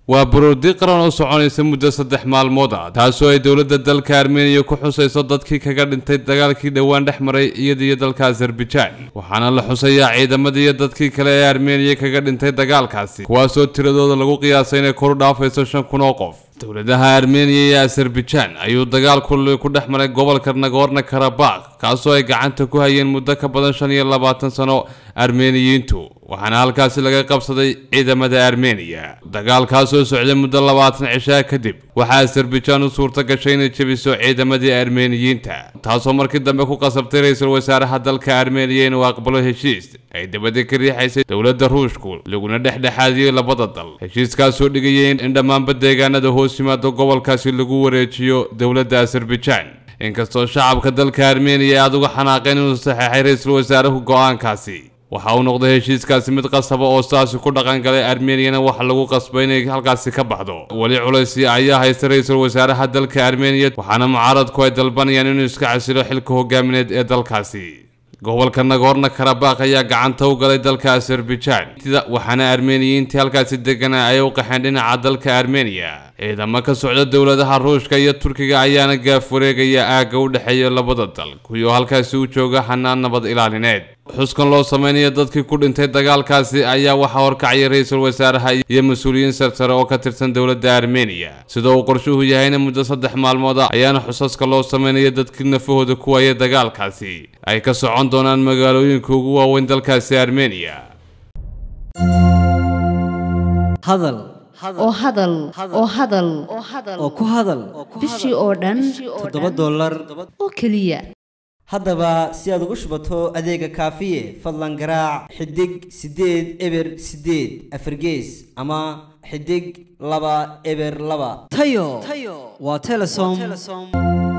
waa baroordi qaran oo soconaysa muddo saddex maalmood ah taasoo ay dowladda dalka armeniya ku xusayso dadkii kaga dhintay dagaalkii dhowaan dhex maray iyada iyo dalka azerbaijan waxaana la xusayaa ciidamadii iyo dadkii kale ee armeniya kaga dhintay dagaalkaasi kuwaasoo tiradooda lagu qiyaasay inay koru dhaafayso shan kun oo qof dowladaha armeniya iyo azerbaijan ayuu dagaal kulli ku dhex maray gobolka nagorno karabakh kaasoo ay gacanta ku hayeen muddo ka badan shan iyo labaatan sano armeniyiintu waxaana halkaasi laga qabsaday ciidamada armeniya dagaalkaasoo socday muddo labaatan cishaa kadib waxaa azerbaijan u suurta gashay inay jebiso ciidamadii armeniyiinta taasoo markii dambe ku qasabtay ra-iisul wasaaraha dalka armeniya inuu aqbalo heshiis ay dabada ka riixaysay dowladda ruushku laguna dhexdhexaadiyey labada dal heshiiskaasoo dhigayay in dhammaanba deegaanada hoos yimaado gobolkaasi lagu wareejiyo dowladda azerbaijan inkastoo shacabka dalka armeniya aada uga xanaaqeen inuu saxeexay ra-iisul wasaaruhu go-aankaasi waxa uu noqday heshiiskaasi mid qasaba oo saasi ku dhaqan galay armeniyana waxa lagu qasbay inay halkaasi ka baxdo weli culaysi ayaa haysta ra-iisul wasaaraha dalka armeniya waxaana mucaaradku ay dalbanayaan inuu iska casilo xilka hogaamineed ee dalkaasi gobolka nagorno karabakh ayaa gacanta u galay dalka azerbaijan waxaana armeniyiintii halkaasi deganaa ay u qaxeen dhinaca dalka armeniya ciidamo ka socda dowladaha ruushka iyo turkiga ayaana gaaf wareegaya aagga u dhexeeya labada dal kuwii oo halkaasi u jooga xanaan nabad ilaalineed xuskan loo sameynaya dadkii ku dhintay dagaalkaasi ayaa waxaa horkacaya ra-iisul wasaaraha iyo mas-uuliyiin sarsare oo ka tirsan dowladda armeniya sida uu qorshuhu yahayna muddo saddex maalmood ah ayaana xusaska loo sameynaya dadkii nafahooda ku waaya dagaalkaasi ay ka socon doonaan magaalooyinka ugu waaweyn dalkaasi armeniya hadal oo hadal oo hadal oo ku hadal bishii oo dhan toddoba dollar oo keliya haddaba si aad ugu shubato adeega kaafiye fadlan garaac xidig siddeed eber siddeed afargees ama xidig laba eber laba tayo waa telesom